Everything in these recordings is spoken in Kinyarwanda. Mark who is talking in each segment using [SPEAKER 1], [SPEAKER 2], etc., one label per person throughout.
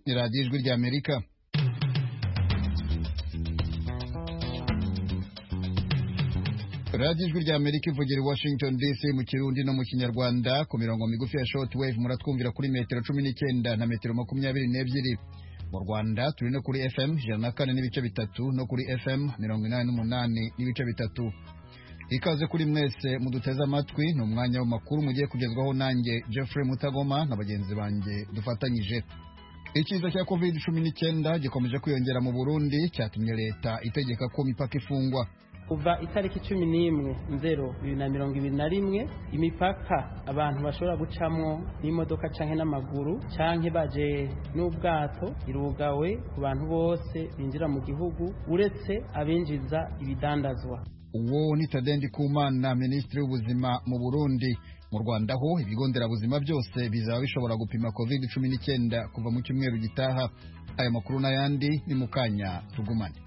[SPEAKER 1] ni radiyo ijwi ry'amerika radiyo ijwi ry'amerika ivugira i washington dc mu kirundi no mu kinyarwanda ku mirongo migufi ya short wave muratwumvira kuri metero cumi n'icyenda na metero makumyabiri n'ebyiri mu rwanda turi no kuri fm ijana na kane n'ibice bitatu no kuri fm mirongo inani n'umunani n'ibice bitatu ikaze kuri mwese muduteze amatwi ni umwanya w'amakuru mugiye kugezwaho nanjye Jeffrey Mutagoma na bagenzi banjye dufatanyije icyiza cya covid cumi n'icyenda gikomeje kwiyongera mu burundi cyatumye leta itegeka ko imipaka ifungwa
[SPEAKER 2] kuva itariki cumi n'imwe nzero bibiri na mirongo ibiri na rimwe imipaka abantu bashobora gucamo n'imodoka canke n'amaguru canke baje n'ubwato irugawe ku bantu bose binjira mu gihugu uretse abinjiza ibidandazwa
[SPEAKER 1] uwo ni tadendi kumana minisitiri w'ubuzima mu burundi mu rwanda ho ibigo nderabuzima byose bizaba bishobora gupima covid cumi n'icyenda kuva mu cyumweru gitaha aya makuru n'ayandi ni mu kanya tugumane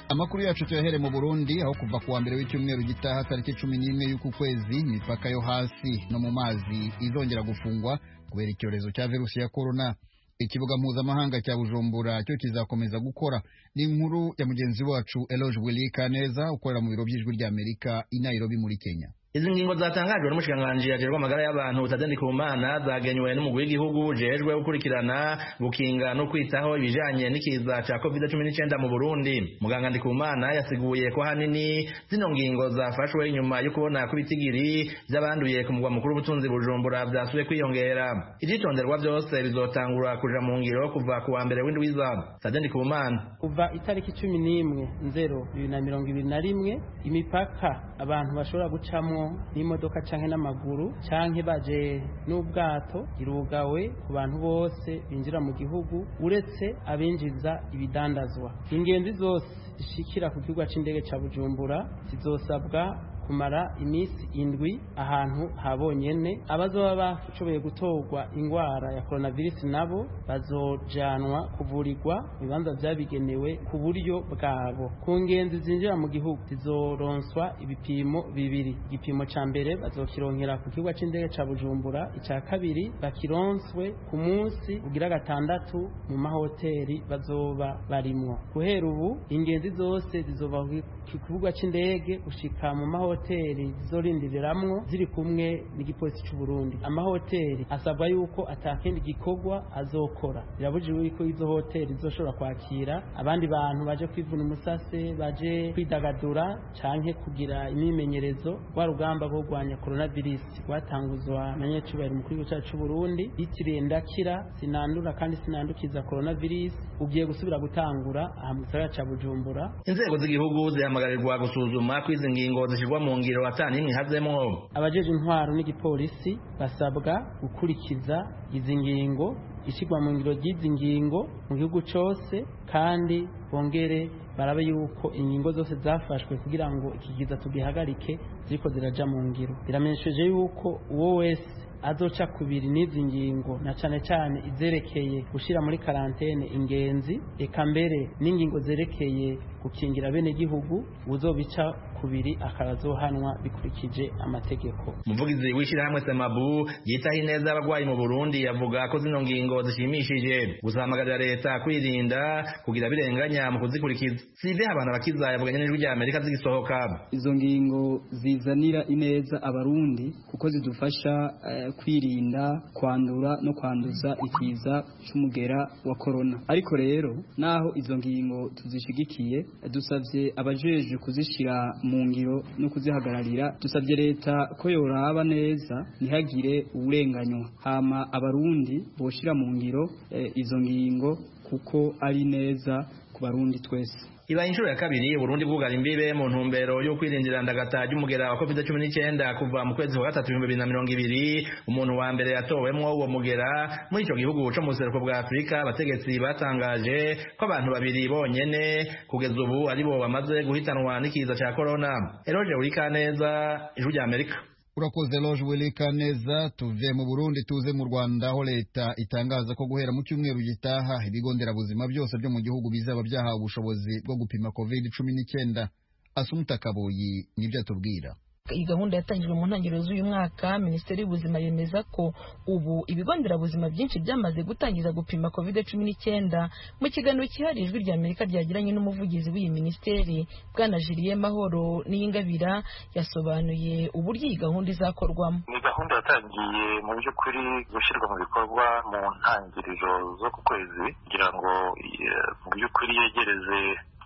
[SPEAKER 1] amakuru yacu tuyahere mu burundi aho kuva kuwa mbere w'icyumweru gitaha tariki cumi n'imwe y'uku kwezi imipaka yo hasi no mu mazi izongera gufungwa kubera icyorezo cya virusi ya korona ikibuga mpuzamahanga cya bujumbura cyo kizakomeza gukora ni inkuru ya mugenzi wacu eloge wilikaneza ukorera mu biro by'ijwi ry'amerika i nairobi muri kenya
[SPEAKER 3] izi ngingo zatangajwe n'umushikiranganji ajejwe amagara y'abantu Tadeni Kumana zagenywe n'umugwi w'igihugu jejwe gukurikirana gukinga no kwitaho ibijanye n'ikiza ca COVID-19 mu Burundi muganga Ndikumana yasiguye ko hanini zino ngingo zafashwe inyuma yo kubona ko ibitigiri by'abanduye ku mugwa mukuru w'ubutunzi Bujumbura byasubiye kwiyongera ivyitonderwa byose bizotangura kuja mu ngiro kuva ku wa mbere w'indwiza Tadeni Kumana
[SPEAKER 2] kuva itariki cumi n'imwe nzero bibiri na mirongo ibiri na rimwe imipaka abantu bashobora gucamwo n'imodoka canke n'amaguru canke baje n'ubwato irugawe ku bantu bose binjira mu gihugu uretse abinjiza ibidandazwa ingenzi zose zishikira ku kibuga c'indege ca bujumbura zizosabwa kumara iminsi indwi ahantu habonyene abazoba bashoboye gutorwa ingwara ya koronavirusi nabo bazojanwa kuvurirwa mu bibanza vyabigenewe ku buryo bwabo ku ngenzi zinjira mu gihugu zizoronswa ibipimo bibiri igipimo ca mbere bazokironkera ku kibuga c'indege ca bujumbura ica kabiri bakironswe ku munsi ugira gatandatu mu mahoteli bazoba barimwo guhera ubu ingenzi zose zizoba ku kibuga c'indege gushika mu mahoteli hoteli zizorindiriramwo ziri kumwe n'igipolisi cy'u Burundi amahoteli asabwa yuko atakindi gikorwa azokora birabujijwe yuko izo hoteli zizoshobora kwakira abandi bantu baje kwivuna umusase baje kwidagadura canke kugira imyimenyerezo rwa rugamba rwo kurwanya coronavirus rwatanguzwa na nyacubahiro mukuru w'igihugu cyacu cy'u Burundi bitiriye ndakira sinandura kandi sinandukiza coronavirus ugiye gusubira gutangura aha mu gisagara ca Bujumbura
[SPEAKER 3] inzego z'igihugu zihamagarirwa gusuzuma kw'izi ngingo zishirwa mu ngiro atanimwe hazemwo
[SPEAKER 2] abajeje intwaro n'igipolisi basabwa gukurikiza izi ngingo ishyirwa mu ngiro ry'izi ngingo mu gihugu cyose kandi bongere barabe yuko ingingo zose zafashwe kugira ngo ikigiza tugihagarike ziriko ziraja mu ngiro biramenyesheje yuko uwo wese azoca kubiri n'izi ngingo na cane cane izerekeye gushira muri karantene ingenzi eka mbere n'ingingo zerekeye gukingira bene gihugu uzobica kubiri akarazohanwa bikurikije amategeko
[SPEAKER 3] umuvugizi w'ishyirahamwe semabu yitaho ineza y'abarwayi mu burundi avuga ko zino ngingo zishimishije gusamagarira leta kwirinda kugira birenganya mu kuzikurikiza sive abantu abakiza yavuganye n'ijwi rya amerika zigisohoka
[SPEAKER 4] izo ngingo zizanira ineza abarundi kuko zidufasha uh, kwirinda kwandura no kwanduza ikiza c'umugera wa korona ariko rero naho izo ngingo tuzishigikiye dusabye abajejwe kuzishira mu ngiro no kuzihagararira dusabye leta ko yoraba neza ntihagire uburenganywa hama abarundi boshira mu ngiro e, izo ngingo kuko ari neza ku barundi twese
[SPEAKER 3] ibaye inshuro ya kabiri Burundi bwugara imbibe mu ntumbero yo kwirindira ndagata ry'umugera wa COVID-19 kuva mu kwezi kwa gatatu 2020 umuntu wa mbere yatowemwo uwo mugera muri ico gihugu co mu buseruko bwa Afrika abategetsi batangaje ko abantu babiri bonyene kugeza ubu aribo bamaze guhitanwa n'ikiza ca corona Eroje Urikaneza ijwi rya Amerika
[SPEAKER 1] urakoze loge wilika neza tuve mu burundi tuze mu rwanda aho leta itangaza ko guhera mu cyumweru gitaha ibigo nderabuzima byose byo mu gihugu bizaba byahawe ubushobozi bwo gupima covid cumi n'icyenda asumutakabuyi nibyo atubwira
[SPEAKER 5] iyi gahunda yatangijwe mu ntangiriro z'uyu mwaka minisiteri y'ubuzima yemeza ko ubu ibigo nderabuzima byinshi byamaze gutangiza gupima covid cumi n'icyenda mu kiganiro cyihariye ijwi rya amerika ryagiranye n'umuvugizi w'iyi minisiteri bwana jiliye mahoro n'iyingabira yasobanuye uburyo iyi gahunda izakorwamo
[SPEAKER 6] ni gahunda yatangiye mu by'ukuri gushyirwa mu bikorwa mu ntangiriro z'uku kwezi kugira ngo eh, mu by'ukuri yegereze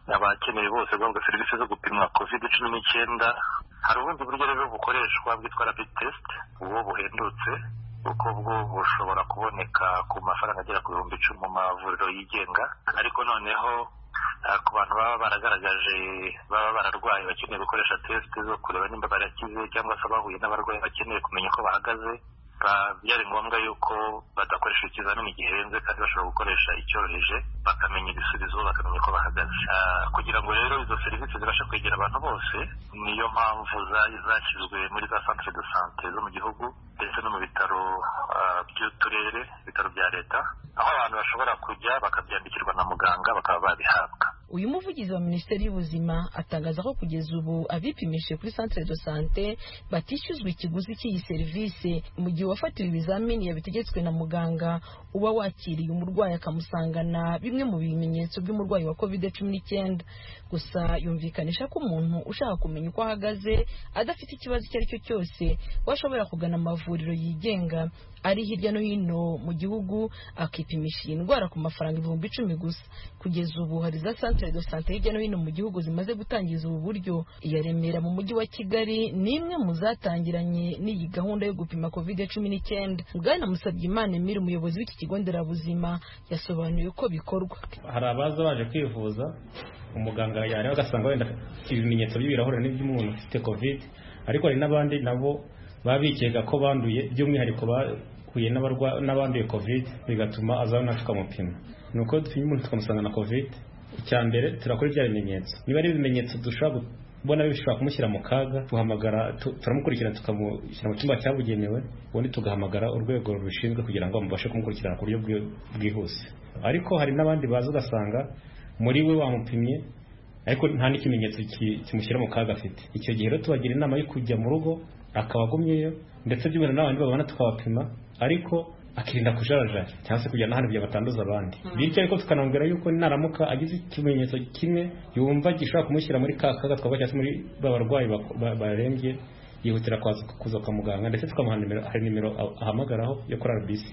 [SPEAKER 6] abakeneye bose guhabwa serivisi zo gupimwa covid cumi n'icyenda hari ubundi buryo rero bukoreshwa bwitwa rapid test ubwo buhendutse kuko bwo bushobora kuboneka ku mafaranga agera ku bihumbi icumi mu mavuriro yigenga ariko noneho ah, ku bantu baba baragaragaje baba bararwaye bakeneye gukoresha test zo kureba nimba barakize cyangwa se abahuye n'abarwayi bakeneye kumenya uko bahagaze ba- byari ngombwa yuko badakoresha ikizamini gihenze kandi bashobora gukoresha icyoroheje bakamenya ibisubizo bakamenya uko bahagaze Ah, kugira ngo rero izo serivisi zibashe kwegera abantu bose niyo mpamvu za- zashyizwe muri za centre de sante zo mu gihugu ndetse no mu bitaro ah, by'uturere ibitaro bya leta aho abantu bashobora kujya bakabyandikirwa na muganga bakaba babihabwa
[SPEAKER 5] uyu muvugizi wa minisiteri y'ubuzima atangaza ko kugeza ubu abipimishije kuri centre de sante batishyuzwa ikiguzi cy'iyi serivisi mu gihe uwafatiwe ibizamini yabitegetswe na muganga uba wakiriye umurwayi akamusangana bimwe mu bimenyetso by'umurwayi wa covid cumi n'icyenda gusa yumvikanisha ko umuntu ushaka kumenya uko ahagaze adafite ikibazo icyo ari cyo cyose we ashobora kugana amavuriro yigenga ari hirya no hino mu gihugu akipimisha iyi ndwara ku mafaranga ibihumbi icumi gusa kugeza ubu hari za centre de sante hirya no hino mu gihugu zimaze gutangiza ubu buryo iya remera mu mujyi wa kigali ni imwe mu zatangiranye n'iyi gahunda yo gupima covid cumi n'icyenda bwana musabyimana emile umuyobozi w'iki kigo nderabuzima yasobanuye uko bikorwa
[SPEAKER 7] hari abaza baje kwivuza umuganga yareba agasanga wenda ibimenyetso by'ibirahuri n'iby'umuntu ufite covid ariko hari n'abandi nabo baba bikeka ko banduye by'umwihariko bahuye n'abarwa- n'abanduye covid bigatuma aza natwe tukamupima ni uko dupima umuntu tukamusanga na covid icya mbere turakora ibya bimenyetso niba ari ibimenyetso dushobora kubona bishobora kumushyira mu kaga duhamagara tu- turamukurikirana tukamushyira mu cyumba cyabugenewe ubundi tugahamagara urwego rubishinzwe kugira ngo mubashe kumukurikirana ku buryo bwi- bwihuse ariko hari n'abandi baza ugasanga muri we wamupimye ariko nta n'ikimenyetso ki- kimushyira mu kaga afite icyo gihe rero tubagira inama yo kujya mu rugo akaba agumyeyo ndetse by'ubuntu n'abandi babona tukabapima ariko akirinda kujarajara cyangwa se kujya n'ahandi kugira batanduza abandi bityo ariko tukanamubwira yuko naramuka agize ikimenyetso kimwe yumva gishobora kumushyira muri ka kaga twavuga cyangwa se muri ba barwayi bako- ba- barembye yihutira kwaza- kuza kwa muganga ndetse tukamuha nimero hari nimero ahamagaraho yo kuri RBC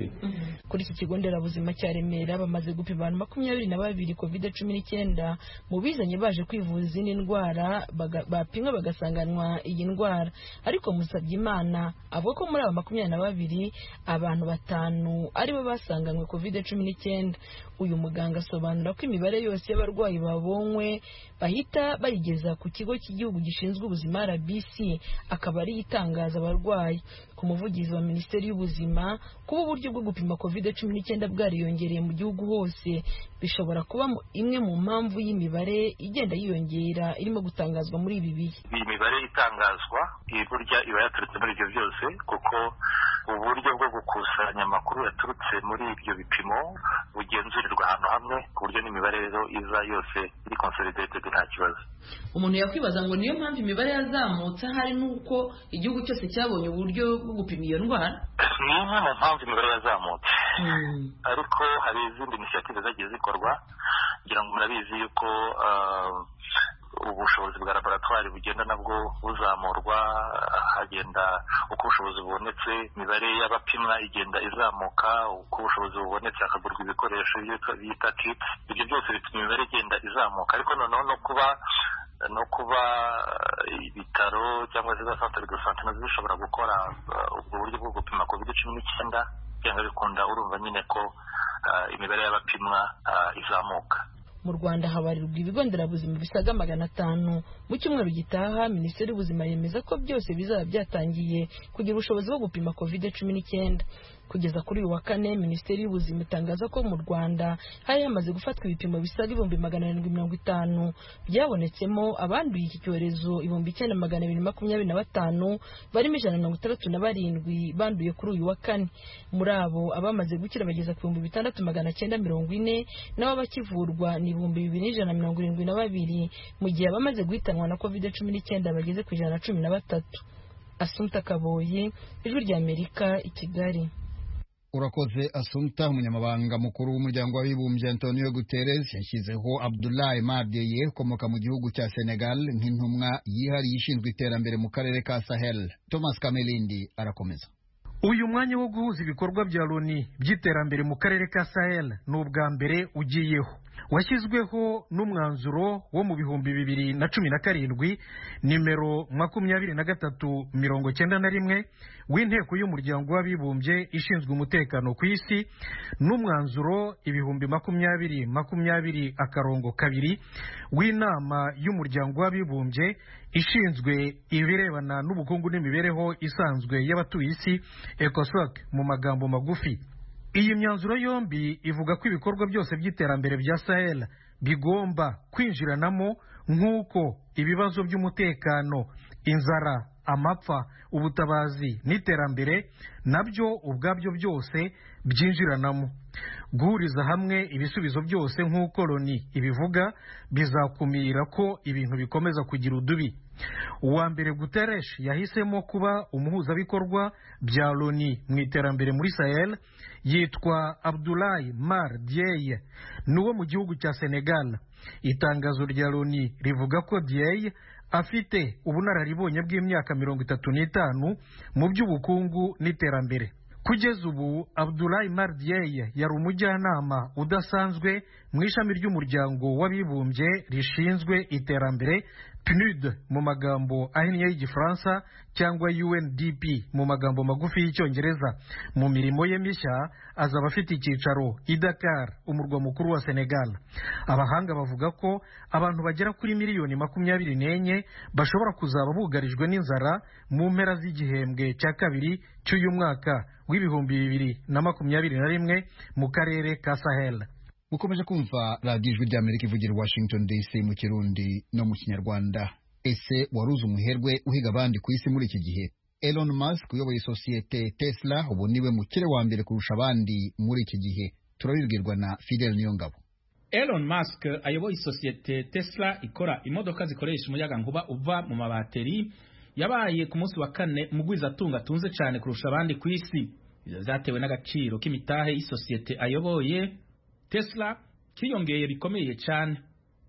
[SPEAKER 5] kuri iki kigo nderabuzima cya remera bamaze gupima abantu makumyabiri na babiri covid cumi n'icyenda mu bizanye baje kwivuza izindi ndwara baga- bapimwe bagasanganwa iyi ndwara ariko musabye imana avuga ko muri aba makumyabiri na babiri abantu batanu aribo basanganywe covid cumi n'icyenda uyu muganga asobanura ko imibare yose y'abarwayi babonywe bahita bayigeza ku kigo cy'igihugu gishinzwe ubuzima rbc akaba ariyo itangaza abarwayi ku muvugizi wa minisiteri y'ubuzima kuba uburyo bwo gupima covid cumi n'icyenda bwariyongereye mu gihugu hose bishobora kuba mu- imwe mu mpamvu y'imibare igenda yiyongera irimo gutangazwa muri ibi bihe
[SPEAKER 6] iyi mibare itangazwa iyi burya iba yaturutse muri ibyo byose kuko uburyo bwo gukusanya amakuru yaturutse muri ibyo bipimo bugenzurirwa ahantu hamwe ku buryo n'imibare rero iza yose iri consolidated nta kibazo
[SPEAKER 5] umuntu yakwibaza ngo niyo mpamvu imibare yazamutse ahari n'uko igihugu cyose cyabonye uburyo bwo gupima iyo ndwara
[SPEAKER 6] ni imwe mu mpamvu imibare yazamutse ariko hari izindi inisiyative zagiye zikorwa kugira ngo murabizi yuko ah, ubushobozi bwa laboratwari bugenda nabwo buzamurwa ah, hagenda uko ubushobozi bubonetse imibare y'abapimwa igenda izamuka uko ubushobozi bubonetse hakagurwa ibikoresho byitwa- bita kits ibyo byose bituma imibare igenda izamuka ariko noneho no kuba no kuba eh, ibitaro cyangwa se za centre de sante nazo zishobora gukora eh, ubwo buryo bwo gupima covid cumi n'icyenda byanga bikunda urumva nyine ko eh, imibare y'abapimwa eh, izamuka
[SPEAKER 5] mu rwanda habarirwa ibigo nderabuzima bisaga magana atanu mu cyumweru gitaha minisiteri y'ubuzima yemeza ko byose bizaba byatangiye kugira ubushobozi bwo gupima covid cumi n'icyenda kugeza kuri uyu wa kane minisiteri y'ubuzima itangaza ko mu rwanda hari hamaze gufatwa ibipimo bisaga ibihumbi magana arindwi mirongo itanu byabonetsemo abanduye iki cyorezo ibihumbi icyenda magana abiri makumyabiri na batanu barimo ijana na mirongo itandatu na barindwi banduye kuri uyu wa kane muri abo abamaze gukira bageza ku bihumbi bitandatu magana cyenda mirongo ine n'abo bakivurwa ni ibihumbi bibiri n'ijana na mirongo irindwi na babiri mu gihe abamaze guhitanwa na covid cumi n'icyenda bageze ku ijana na cumi na batatu asumta kaboye ijwi ry'amerika i kigali
[SPEAKER 1] urakoze asumta umunyamabanga mukuru w'umuryango w'abibumbye antonio guterres yashyizeho abdulahi mardeye ukomoka mu gihugu cya senegal nk'intumwa yihariye ishinzwe iterambere mu karere ka sahel thomas kamelindi arakomeza
[SPEAKER 8] uyu mwanya wo guhuza ibikorwa bya loni by'iterambere mu karere ka sahel ni ubwa mbere ugiyeho washyizweho n'umwanzuro wo mu bihumbi bibiri na cumi na karindwi nimero makumyabiri na gatatu mirongo cyenda na rimwe w'inteko y'umuryango w'abibumbye ishinzwe umutekano ku isi n'umwanzuro ibihumbi makumyabiri makumyabiri akarongo kabiri w'inama y'umuryango w'abibumbye ishinzwe ibirebana n'ubukungu n'imibereho isanzwe y'abatuye isi ecosoc mu magambo magufi iyi myanzuro yombi ivuga ko ibikorwa byose by'iterambere bya sahel bigomba kwinjiranamo nk'uko ibibazo by'umutekano inzara amapfa ubutabazi n'iterambere nabyo ubwabyo byose byinjiranamo guhuriza hamwe ibisubizo byose nk'uko loni ibivuga bizakumira ko ibintu bikomeza kugira udubi uwa mbere guteresh yahisemo kuba umuhuzabikorwa bya loni mu iterambere muri sahel yitwa abdulayi mar dieye ni uwo mu gihugu cya senegal itangazo rya loni rivuga ko dieye afite ubunararibonye bw'imyaka mirongo itatu n'itanu mu by'ubukungu n'iterambere kugeza ubu abdulayi mardiyeye yari umujyanama udasanzwe mu ishami ry'umuryango w'abibumbye rishinzwe iterambere pnud mu magambo ahinnye y'igifaransa cyangwa undp mu magambo magufi y'icyongereza mu mirimo ye mishya azaba afite icyicaro i dakar umurwa mukuru wa senegal abahanga bavuga ko abantu bagera kuri miliyoni makumyabiri n'enye bashobora kuzaba bugarijwe n'inzara mu mpera z'igihembwe cya kabiri cy'uyu mwaka w'ibihumbi bibiri na makumyabiri na rimwe mu karere ka sahel
[SPEAKER 1] mukomeje kumva radiyo ijwi ry'amerika ivugira i washington dc mu kirundi no mu kinyarwanda ese waruzi umuherwe uhiga abandi ku isi muri iki gihe elon musk uyoboye sosiyete tesla ubu niwe mukire wa mbere kurusha abandi muri iki gihe turabibwirwa na fidel niyongabo
[SPEAKER 9] Elon Musk ayoboye isosiyete Tesla ikora imodoka zikoresha umuyagankuba uva mu mabateri yabaye ku munsi wa kane mugwizatunga atunze cyane kurusha abandi ku isi byatewe n'agaciro k'imitahe y'isosiyete ayoboye Tesla kiyongeye bikomeye cyane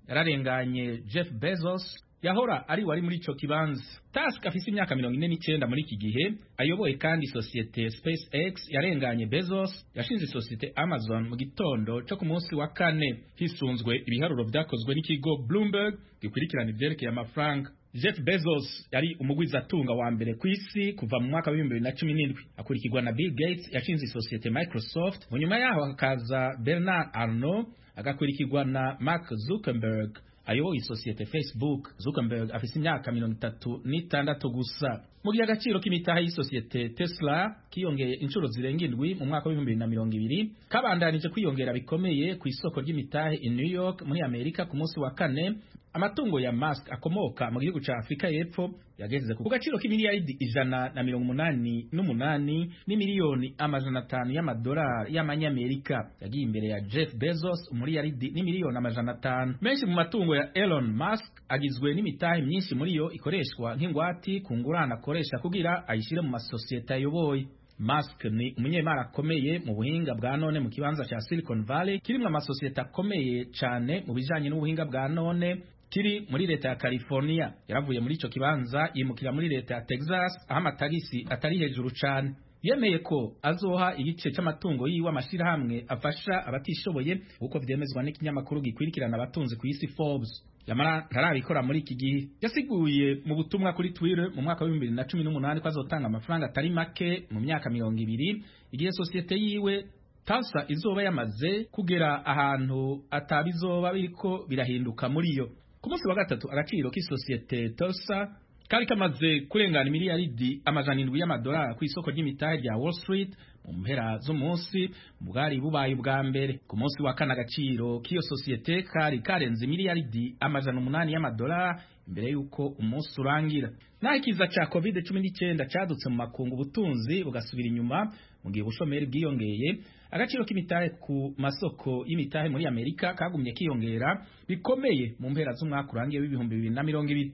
[SPEAKER 9] yararenganye Jeff Bezos yahora ari wari muri ico kibanza Tusk afise imyaka mirongo ine n'icyenda muri iki gihe ayoboye kandi sosiyete SpaceX yarenganye Bezos yashinze sosiyete Amazon mu gitondo cyo ku munsi wa kane hisunzwe ibiharuro byakozwe n'ikigo Bloomberg gikurikirana ivyerekeye amafaranga Jeff Bezos yari umugwizatunga wa mbere ku isi kuva mu mwaka wa 2017 akurikirwa na Bill Gates yashinze isosiyete Microsoft mu nyuma yaho hakaza Bernard Arnault agakurikirwa na Mark Zuckerberg ayoboye isosiyete Facebook Zuckerberg afise imyaka mirongo itatu n'itandatu gusa mu gihe agaciro k'imitaha y'isosiyete Tesla kiyongeye inshuro zirenga indwi mu mwaka w'ibihumbi na mirongo ibiri kabandanije kwiyongera bikomeye ku isoko ry'imitahe i New York muri Amerika ku munsi wa kane amatungo ya Musk akomoka mu gihugu ca Afrika y'Epfo yageze ku gaciro k'imiliyaridi ijana na mirongo umunani n'umunani n'imiliyoni amajana atanu y'amadolari y'amanyamerika yagiye imbere ya Jeff Bezos umuliyaridi n'imiliyoni amajana atanu menshi mu matungo ya Elon Musk agizwe n'imitahe myinshi muri yo ikoreshwa nk'ingwati ku ngurane akoresha kugira ayishyire mu masosiyete ayoboye Musk ni umunyemari akomeye mu buhinga bwa none mu kibanza cya Silicon Valley kirimo amasosiyete akomeye cyane mu bijanye n'ubuhinga bwa none kiri muri leta ya California yaravuye muri ico kibanza yimukira muri leta ya Texas aho amatagisi atari hejuru cyane yemeye ko azoha igice cy'amatungo yiwe amashirahamwe afasha abatishoboye uko vyemezwa n'ikinyamakuru gikwirikirana abatunzi ku isi Forbes yamara ntarabikora muri iki gihe yasiguye mu butumwa kuri Twitter mu mwaka wa 2018 ko azotanga amafaranga atari make mu myaka mirongo ibiri igihe sosiyete yiwe Tasa izoba yamaze kugera ahantu atabizoba biriko birahinduka muri yo ku munsi wa gatatu agaciro k'isosiyete Tulsa kari kamaze kurengana miliyaridi amajana indwi y'amadolari ku isoko ry'imitahe rya Wall Street mu mpera z'umunsi bwari bubaye ubwa mbere ku munsi wa kane agaciro k'iyo sosiyete kari karenze miliyaridi amajana umunani y'amadolari imbere y'uko umunsi urangira naho ikiza cya covid cumi n'icyenda cyadutse mu makungu ubutunzi bugasubira inyuma mu gihe ubushomeri bwiyongeye agaciro k'imitahe ku masoko y'imitahe muri amerika kagumye kiyongera bikomeye mu mpera z'umwaka urangiye w'ibihumbi bibiri na mirongo ibiri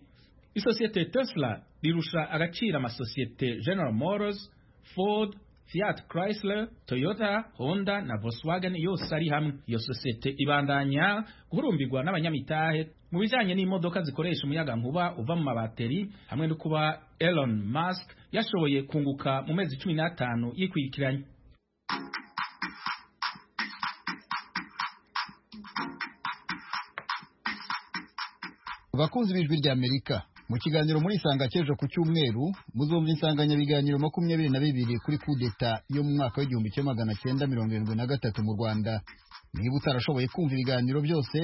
[SPEAKER 9] isosiyete tesla rirusha agaciro amasosiyete general motors ford fiat chrysler toyota honda na volkswagen yose ari hamwe iyo sosiyete ibandanya guhurumbirwa n'abanyamitahe mu bijyanye n'imodoka zikoresha umuyagankuba uva mu mabateri hamwe no kuba elon musk yashoboye kunguka mu mezi cumi n'atanu yikurikiranye
[SPEAKER 1] abakunzi b'ijwi ry'amerika mu kiganiro muri isanga cy'ejo ku cyumweru muzumva insanganyabiganiro makumyabiri na bibiri kuri kudeta yo mu mwaka w'igihumbi kimwe magana cyenda mirongo irindwi na gatatu mu rwanda niba utarashoboye kumva ibiganiro byose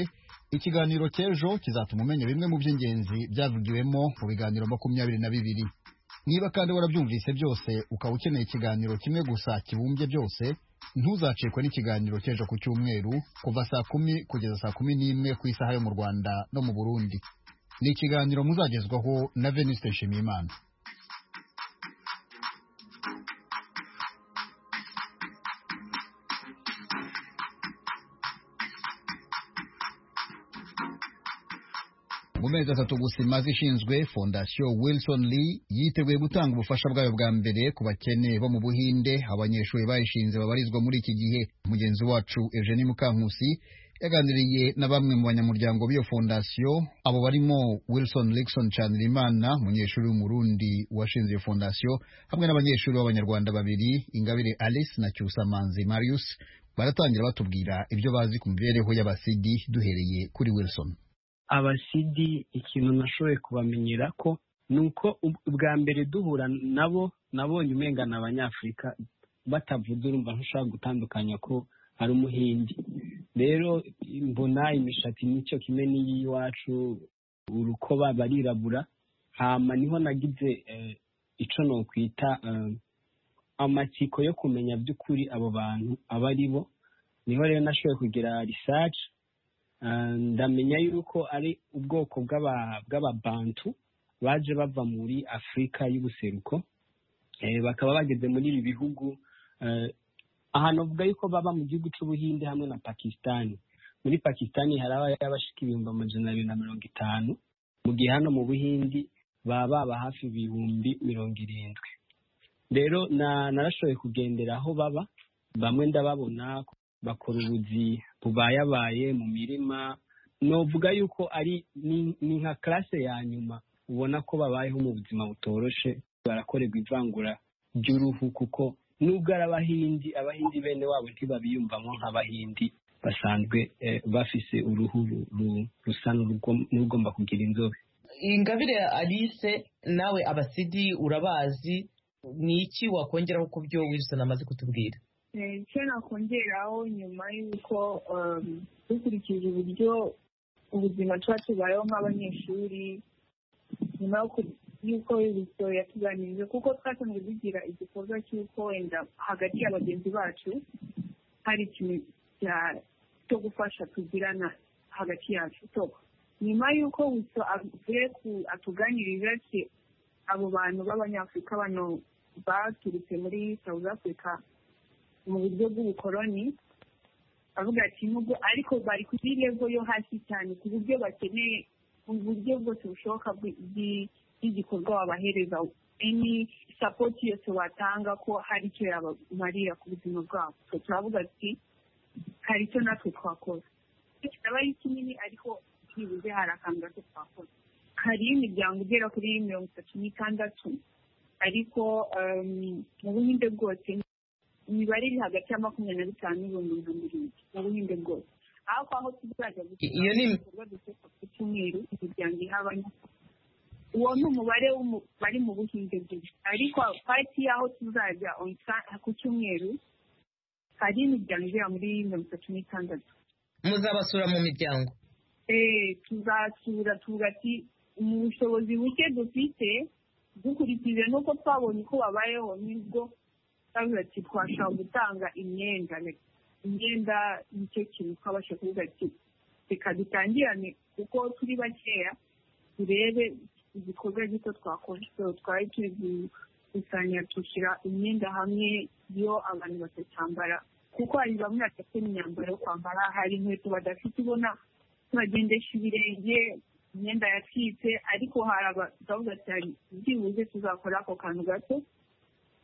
[SPEAKER 1] ikiganiro cy'ejo kizatuma umenya bimwe mu by'ingenzi byavugiwemo mu biganiro makumyabiri na bibiri niba kandi warabyumvise byose ukaba ukeneye ikiganiro kimwe gusa kibumbye byose ntuzacikwe n'ikiganiro cy'ejo ku cyumweru kuva saa kumi kugeza saa kumi n'imwe ku isaha yo mu rwanda no mu burundi ni ikiganiro muzagezwaho na venuste nshimiyimana mu mezi atatu gusa imaze ishinzwe fondasiyo wilson lee yiteguye gutanga ubufasha bwayo bwa mbere ku bakene bo mu buhinde abanyeshuri bayishinze babarizwa muri iki gihe mugenzi wacu eugenie mukankusi yaganiriye na bamwe mu banyamuryango b'iyo fondasiyo abo barimo wilson Lixon canirimana umunyeshuri w'umurundi washinze iyo fondasiyo hamwe n'abanyeshuri b'abanyarwanda babiri ingabire alice na cyusamanzi marius baratangira batubwira ibyo bazi ku mibereho y'abasidi duhereye kuri wilson
[SPEAKER 10] abasidi ikintu nashoboye kubamenyera ko ni uko ubwa mbere duhura nabo nabonye umengana abanyafurika batavuze urumva ntushobora gutandukanya ko ari umuhindi rero mbona imishatsi nicyo kimwe n'iy'iwacu urukoba barirabura hama niho nagize icyo nokwita amatsiko yo kumenya by'ukuri abo bantu aba ari bo niho rero nashoboye kugira risaci ndamenya yuko ari ubwoko bw'ababantu baje bava muri afurika y'ubuseruko bakaba bageze muri ibi bihugu ahantu avuga yuko baba mu gihugu cy'ubuhinde hamwe na pakisitani muri pakisitani hari abashika ibihumbi amajana abiri na mirongo itanu mu gihe hano mu buhindi baba baba hafi ibihumbi mirongo irindwi rero narashoboye kugendera aho baba bamwe ndababona bakora ubuzi bubayabaye mu mirima novuga yuko ari ni nka karase ya nyuma ubona ko babayeho mu buzima butoroshe barakorerwa ivangura ry'uruhu kuko nubwo ari abahindi abahindi bene wabo ntibabiyumvamo nk'abahindi basanzwe bafise uruhu rusa n'urugomba kugira inzobe
[SPEAKER 11] ingabire alice nawe abasidi urabazi ni iki wakongeraho ku byo wilson amaze kutubwira
[SPEAKER 12] icyo nakongeraho nyuma y'uko dukurikije uburyo ubuzima tuba tubayeho nk'abanyeshuri nyuma y'uko ibisoro yatuganirije kuko twasanzwe dugira igikorwa cy'uko wenda hagati ya bagenzi bacu hari ikintu cyo gufasha tugirana hagati yacu nyuma y'uko gusa avuye atuganirije ati abo bantu b'abanyafurika bano baturutse muri south africa mu buryo bw'ubukoroni avuga ati nubwo ariko bari kuri levo yo hasi cyane ku buryo bakeneye uburyo bwose bushoboka bw'igikorwa wabahereza any sapoti yose watanga ko hari icyo yabamarira ku buzima bwabo turavuga ati hari icyo natwe twakora kitaba ari kinini ariko byibuze hari akantu gato twakora hariyo imiryango igera kuri mirongo itatu n'itandatu ariko mu buhinde bwose imibare iri hagati ya makumyabiri na bitanu n'ibihumbi mirongo irindwi mu buhinde bwose aho aho tuzajya
[SPEAKER 11] iyo ni
[SPEAKER 12] ibikorwa dukorwa ku cyumweru imiryango ihabamo uwo ni umubare bari mu buhinde bwose ariko pariti y'aho tuzajya ku cyumweru hari imiryango igera muri mirongo itatu n'itandatu
[SPEAKER 11] muzabasura mu miryango
[SPEAKER 12] eee tuzasura tugati mu bushobozi buke dufite dukurikije n'uko twabonye uko babayeho nibwo bavuga ati twashobora gutanga imyenda imyenda nicyo kintu twabasha kuvuga ati reka dutangirane kuko turi bakeya turebe igikorwa gito twakora twari turi gukusanya dushyira imyenda hamwe iyo abantu batacyambara kuko hari bamwe badafite imyambaro yo kwambara hari inkweto badafite ubona tubagendesha ibirenge imyenda yacitse ariko hari abagabo batari byibuze tuzakora ako kantu gato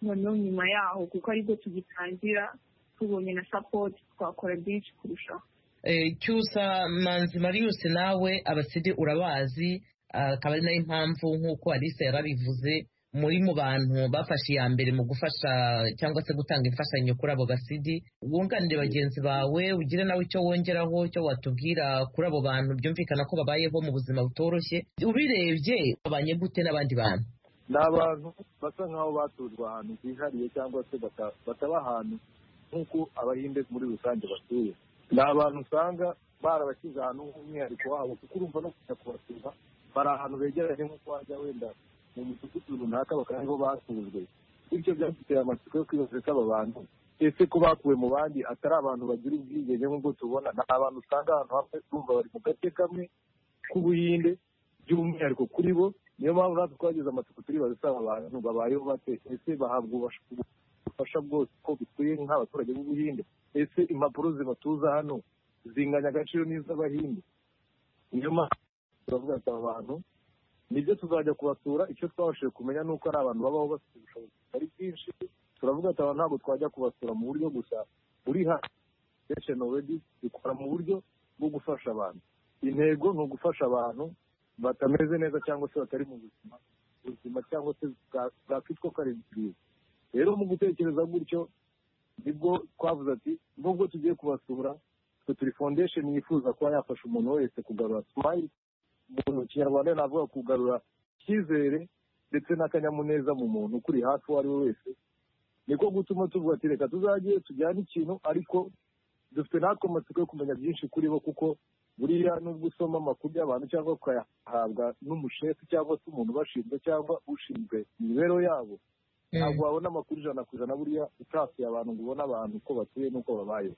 [SPEAKER 12] noneho nyuma yaho kuko aribwo tugitangira tubonye na sapoti twakora byinshi kurushaho
[SPEAKER 11] Eh, cyusa manzi marius nawe abasidi urabazi ah, akaba ari nayo impamvu nk'uko alice yarabivuze muri mu bantu bafashe iya mbere mu gufasha cyangwa se gutanga imfashanyo kuri abo basidi wunganire bagenzi bawe ugire nawe icyo wongeraho icyo watubwira kuri abo bantu byumvikana ko babayeho mu buzima butoroshye ubirebye babanye gute n'abandi bantu
[SPEAKER 13] ni abantu basa nk'aho baturwa ahantu hihariye cyangwa se bata- bataba ahantu nk'uko abahinde muri rusange batuye ni abantu usanga barabashyize ahantu nk'umwihariko wabo kuko urumva no kujya kubasura bari ahantu begeranye nk'uko wajya wenda mu mudugudu runaka bakaba ariho basuzwe bityo byaduteye amatsiko yo kwibaza ko aba bantu ese ko bakuwe mu bandi atari abantu bagira ubwigenge nk'ubwo tubona ni abantu usanga ahantu hamwe urumva bari mu gace kamwe k'ubuhinde by'umwihariko kuri bo niyo mpamvu natwe twageze amatsiko turibaza ese aba bantu babayeho bate ese bahabwa ububasha- ubufasha bwose ko bikwiye nk'abaturage b'ubuhinde ese impapuro zibatuza hano zinganya agaciro n'iz'abahinde niyo mpamvu turavuga ati aba bantu nibyo tuzajya kubasura icyo twabashije kumenya ni uko ari abantu babaho bafite ubushobozi butari bwinshi turavuga ati aba ntabwo twajya kubasura mu buryo gusa buri hano sesheni oredi ikora mu buryo bwo gufasha abantu intego ni ugufasha abantu batameze neza cyangwa se batari mu buzima buzima cyangwa se bwa- bwakwitwa ko ari bwiza rero mu gutekereza gutyo nibwo twavuze ati nubwo tugiye kubasura twe turi foundation yifuza kuba yafasha umuntu wese kugarura smile umuntu mu kinyarwanda navuga kugarura icyizere ndetse n'akanyamuneza mu muntu ukuri hafi uwo ari we wese niko gutuma tuvuga ati reka tuzajye tujyane ikintu ariko dufite natwe amatsiko yo kumenya byinshi kuri bo kuko buriya nubwo usoma amakuru y'abantu cyangwa ukayahabwa n'umushefu cyangwa se umuntu ubashinzwe cyangwa ushinzwe imibereho yabo ntabwo wabona amakuru ijana ku ijana buriya utasuye abantu ngo ubone abantu uko batuye n'uko babayeho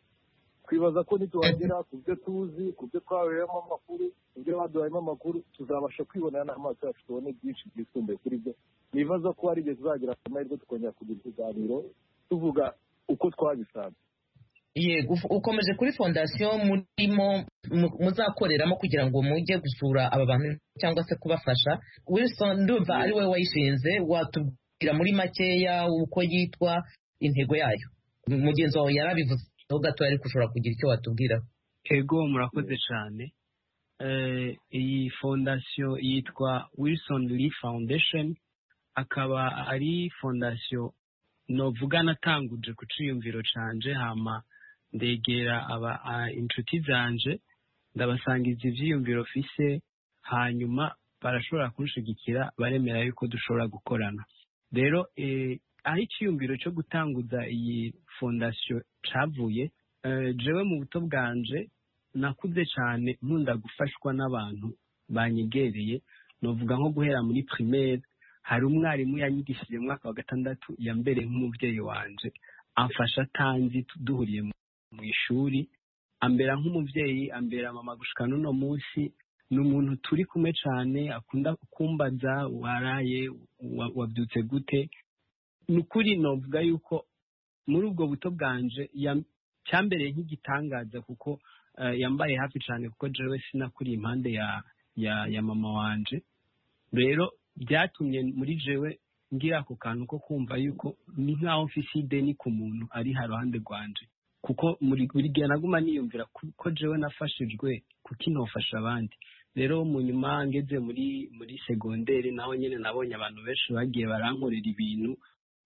[SPEAKER 13] twibaza ko nituhagera ku byo tuzi ku byo twabereyemo amakuru ku byo baduhayemo amakuru tuzabasha kwibonera n'amaso yacu tubone byinshi byisumbuye kuri byo nibaza ko hari igihe tuzagira amahirwe tukongera kugira ikiganiro tuvuga uko twabisanze
[SPEAKER 11] yego uf- ukomeje kuri fondasiyo murimo mu- muzakoreramo kugira ngo mujye gusura aba bantu cyangwa se kubafasha wilson ndumva ari wowe wayishinze watubwira muri makeya uko yitwa intego yayo mugenzi wawe yarabivuze aho gato ariko ushobora kugira icyo watubwira
[SPEAKER 10] ego murakoze cyane Eh, iyi fondasiyo yitwa wilson lee foundation akaba ari fondasiyo novuga natanguje ku cyiyumviro cyanje hama ndegera aba a- inshuti zanje ndabasangiza ibyiyumviro mfise hanyuma barashobora kunshigikira baremera yuko dushobora gukorana rero eh, aho icyiyumviro cyo gutanguza iyi fondasiyo cyavuye eh, jewe mu buto bwanje nakuze cyane nkunda gufashwa n'abantu banyegereye novuga nko guhera muri primaire hari umwarimu yanyigishije mu mwaka wa gatandatu yambereye nk'umubyeyi wanje amfasha atanzi tu- duhuriye mu- mu ishuri ambera nk'umubyeyi ambera mama gushika n'uno munsi ni umuntu turi kumwe cyane akunda kumbaza waraye wa- wabyutse gute ni ukuri novuga yuko muri ubwo buto bwanje yam- cyambereye nk'igitangaza kuko eh, yambaye hafi cyane kuko jewe sinakuriye impande ya ya ya mama wanje rero byatumye muri jewe ngira ako kantu ko kumva yuko ni nk'aho mfise ideni ku muntu ari haruhande rwanje kuko muri buri gihe naguma niyumvira ku- ko jewe nafashijwe kuko inofasha abandi rero mu nyuma ngeze muri muri segonderi naho nyine nabonye abantu benshi bagiye barankorera ibintu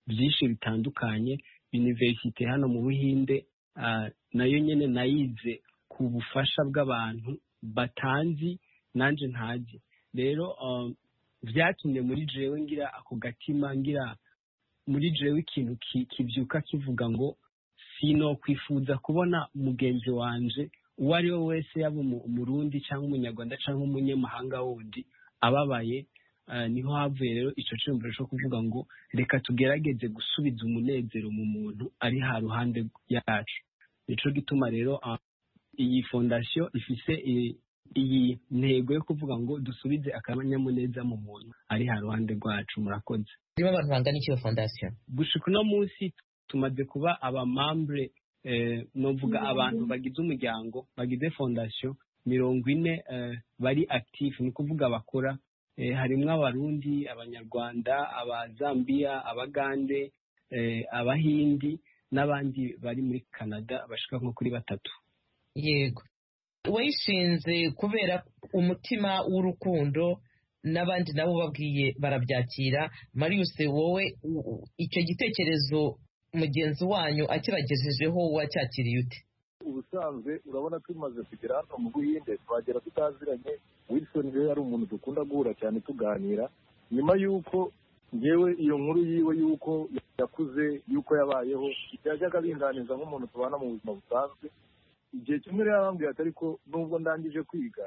[SPEAKER 10] byinshi bitandukanye universite hano mu buhinde ah, nayo nyine nayize ku bufasha bw'abantu batanzi nanjye ntazi rero ah, byatumye muri jewe ngira ako gatima ngira muri jewe ikintu ki- kibyuka kivuga ngo sino kwifuza kubona mugenzi wanje uwo ari we wese yaba umu- umurundi cyangwa umunyarwanda cyangwa umunyamahanga wundi ababaye ah, niho havuye rero icyo cyumviro cyo kuvuga ngo reka tugerageze gusubiza umunezero mu muntu ari ha ruhande yacu nicyo gituma rero ah, iyi fondasiyo ifise i- iyi ntego yo kuvuga ngo dusubize akanyamuneza mu muntu ari ha ruhande rwacu murakoze
[SPEAKER 11] harimo abantu bangana iki iyo fondasiyo
[SPEAKER 10] gushika uno munsi tumaze kuba abamambure eh, novuga abantu bagize umuryango bagize fondasiyo mirongo ine bari akitifu ni ukuvuga bakora harimo abarundi abanyarwanda abazambiya abagande abahindi n'abandi bari muri canada bashika nko kuri batatu
[SPEAKER 11] yego wayishinze kubera umutima w'urukundo n'abandi nabo babwiye barabyakira marius wowe icyo gitekerezo mugenzi wanyu akibagejejeho wacyakiriye ute
[SPEAKER 13] ubusanzwe urabona tumaze kugera hano mu buhinde twagera tutaziranye wilson rero yari umuntu dukunda guhura cyane tuganira nyuma y'uko ngewe iyo nkuru yiwe y'uko yakuze y'uko yabayeho yajyaga abinganiza nk'umuntu tubana mu buzima busanzwe igihe kimwe rero yarambwira ati ariko nubwo ndangije kwiga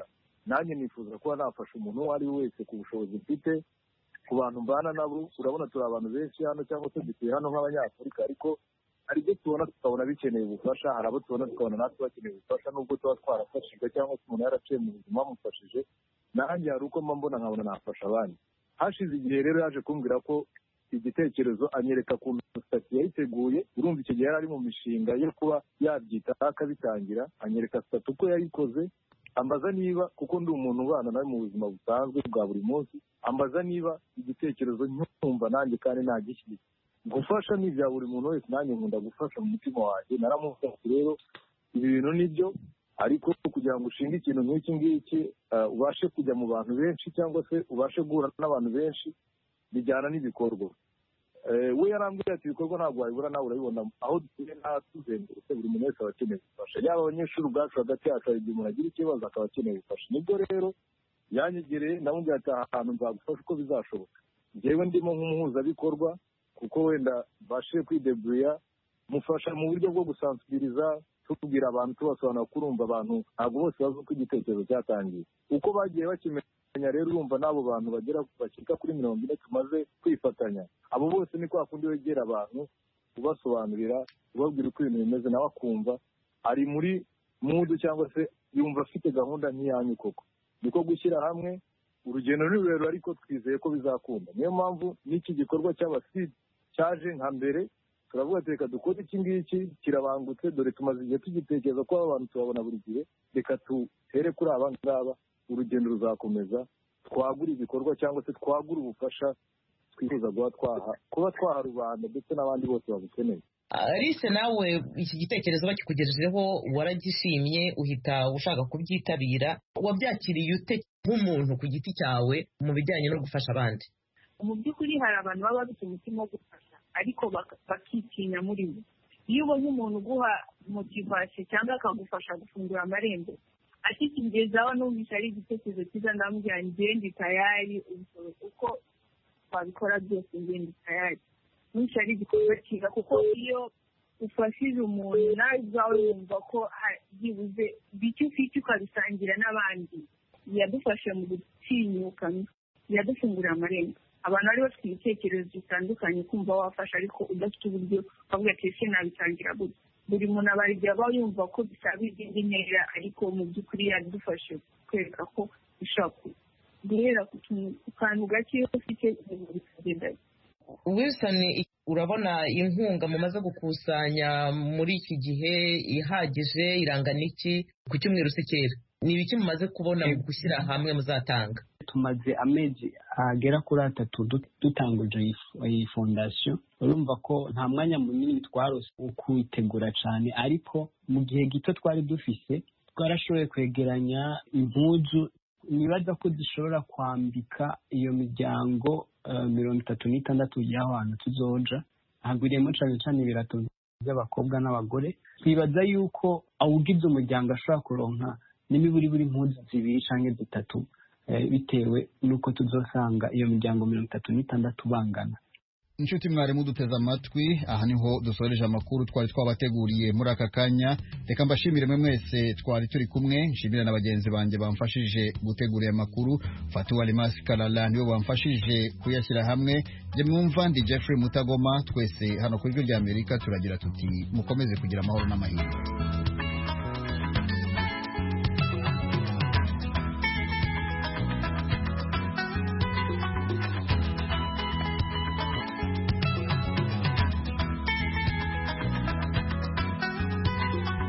[SPEAKER 13] nanjye nifuza kuba nafasha umuntu uwo ari we wese ku bushobozi mfite ku bantu mbana nabo urabona turi abantu benshi hano cyangwa se dutuye hano nk'abanyafurika ariko hari ibyo tubona tukabona bikeneye ubufasha hari abo tubona tukabona natwe bakeneye ubufasha nubwo tuba twarafashijwe cyangwa se umuntu yaraciye mu buzima bamufashije nanjye hari uko mba mbona nkabona nafasha abandi hashize igihe rero yaje kumbwira ko igitekerezo anyereka ku sitati yayiteguye urumva icyo gihe yari ari mu mishinga yo kuba yabyita akabitangira anyereka sitati uko yayikoze ambaza niba kuko ndi umuntu ubana nawe mu buzima busanzwe bwa buri munsi ambaza niba igitekerezo nkumva nanjye kandi ntagishyitse gufasha ni ibya buri muntu wese nanjye nkunda gufasha mu mutima wanjye naramufashe rero ibi bintu ni byo ariko kugira ngo ushinge ikintu nk'iki ngiki ubashe kujya mu bantu benshi cyangwa se ubashe guhura n'abantu benshi bijyana n'ibikorwa we yarambwira ati ibikorwa ntabwo wabibura nawe urabibona aho dutuye tuzengurutse buri muntu wese aba akeneye ubufasha yaba abanyeshuri ubwacu hagati yacu hari igihe umuntu agira ikibazo akaba akeneye ubufasha nibwo rero yanyegereye ndamubwira ati aha hantu nzagufasha uko bizashoboka ngewe ndimo nk'umuhuzabikorwa kuko wenda mbashe kwidebuya mufasha mu buryo bwo gusansibiriza tubwira abantu tubasobanura ko urumva abantu ntabwo bose bazi uko igitekerezo cyatangiye uko bagiye bakimenya rero urumva n'abo bantu bagera bashyika kuri mirongo ine tumaze kwifatanya abo bose ni kwa kundi wegera abantu ubasobanurira ubabwira uko ibintu bimeze nawe akumva ari muri mudu cyangwa se yumva afite gahunda nk'iyanyu koko niko gushyira hamwe urugendo ni rurerure ariko twizeye ko bizakunda niyo mpamvu n'iki gikorwa cy'abasidi cyaje nka mbere turavuga reka dukore iki ngiki kirabangutse dore tumaze igihe tugitekereza ko abantu tubabona buri gihe reka duhere kuri aba ngaba urugendo ruzakomeza twagura ibikorwa cyangwa se twagura ubufasha twifuza kuba twaha kuba twaha rubanda ndetse n'abandi bose babukeneye
[SPEAKER 11] alice nawe iki gitekerezo bakikugejejeho waragishimye uhita ushaka kubyitabira wabyakiriye ute nk'umuntu ku giti cyawe mu bijyanye no gufasha abandi
[SPEAKER 12] mu by'ukuri hari abantu baba bafite umutima wo gufasha ariko bakitinya muri bo iyo ubonye umuntu uguha motivasiyo cyangwa akagufasha gufungura amarembo ashyikirijwe aho numvise ari igitekerezo cyiza ndamubwira ngende tayari uko twabikora byose ngende tayari numvise ari igikorwa cyiza kuko iyo ufashije umuntu nawe ubwawe wumva ko byibuze bike ufite ukabisangira n'abandi yadufasha mu gutinyuka yadufungurira amarembo abantu bari bafite ibitekerezo bitandukanye kumva wafasha ariko udafite uburyo bavuga ati ese nabitangira gutya buri muntu aba aba yumva ko bisaba izindi ntera ariko mu by'ukuri yadufashe kwereka ko ushaka guhera ku kantu gake iyo ufite ibintu bikagenda
[SPEAKER 11] wilson urabona inkunga mumaze gukusanya muri iki gihe ihagije irangana iki ku cyumweru se kera ni ibiki mumaze kubona mu gushyira hamwe muzatanga
[SPEAKER 10] tumaze amezi agera kuri atatu dutanguje iyi fondasiyo urumva ko nta mwanya munini twarose wo kuyitegura cyane ariko mu gihe gito twari dufise twarashoboye kwegeranya impuzu nibaza ko dushobora kwambika iyo miryango mirongo itatu n'itandatu y'aho hantu tuzoja hagwiriyemo cyane cyane ibirato by'abakobwa n'abagore twibaza yuko awugize umuryango ashobora kuronka n'imiburi buri impuzu zibiri cyangwa zitatu bitewe n'uko tuzasanga iyo miryango mirongo itatu n'itandatu bangana
[SPEAKER 1] inshuti mwarimu duteze amatwi aha niho dusoreje amakuru twari twabateguriye muri aka kanya reka mbashimire mwe mwese twari turi kumwe nshimira na bagenzi banjye bamfashije gutegura aya makuru fatuwa rimasi karara nibo bamfashije kuyashyira hamwe njye mwumva ndi jeffrey mutagoma twese hano ku ijwi ry'amerika turagira tuti mukomeze kugira amahoro n'amahirwe